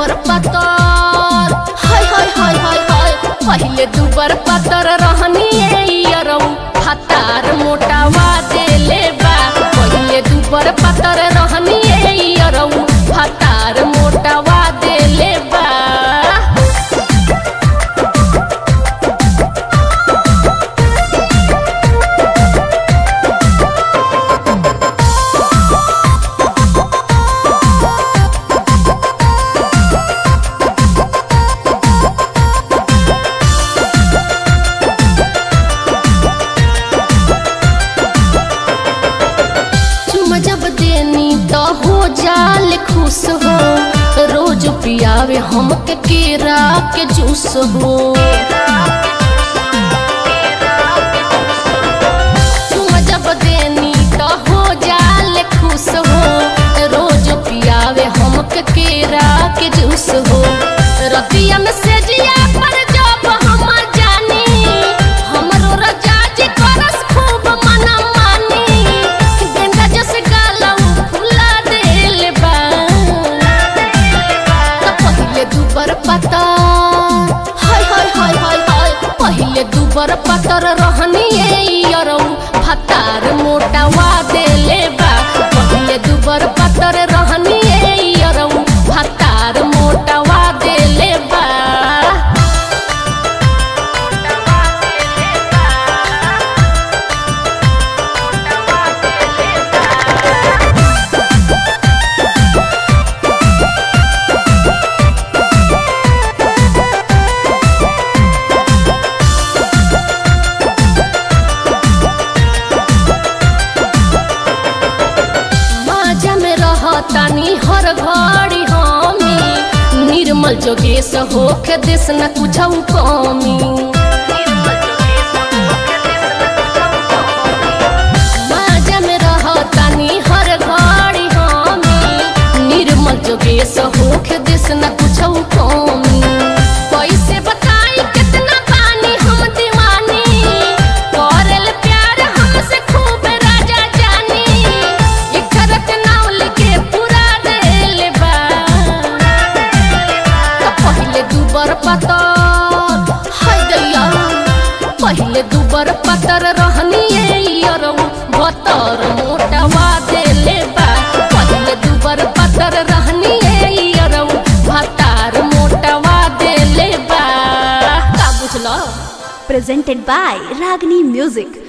दुबर पतर हाय हाय हाय हाय हाय पहिले दुबर पतर रहनी यरौ हतार मोटावा देले बा पहिले दुबर पतर रहनी यरौ हतार मोटावा देले बा चुम जब देनी तो हो जाल खुश हो रोज पियावे हमके केरा के जूस हो चुम जब देनी तो हो जाल खुश हो रोज पियावे हमके केरा के जूस हो रतिया में सेजिया पर जब हम जानी हमरो रजाज करस खूब मना मानी गेंदा जस गालऊ फुला देल बा त पहिले दुबर पता हाय हाय हाय हाय हाय पहिले दुबर पतर रहनी यरौ भतार मोटावा देले बा पहिले दुबर पतर रहनी यरौ भतार मोटावा देले बा माजा में रहतानी हर घड़ी हमी निर्मल जोगेश होके देश न कुछ कमी माजा में रहतानी हर घड़ी हमी निर्मल जोगेश होके देश न कुछ कमी कैसे बताई कितना पानी हम दीवानी करल प्यार हमसे खूब राजा जानी इकरत नाउल के पूरा देल बा त पहिले दुबर पतर हाय दैया पहिले दुबर पतर रहनी यरौ बतर मोटावा देले बा पहिले दुबर पतर रहनी यरौ भतार मोटावा देले बा का बुझला presented by Ragini Music.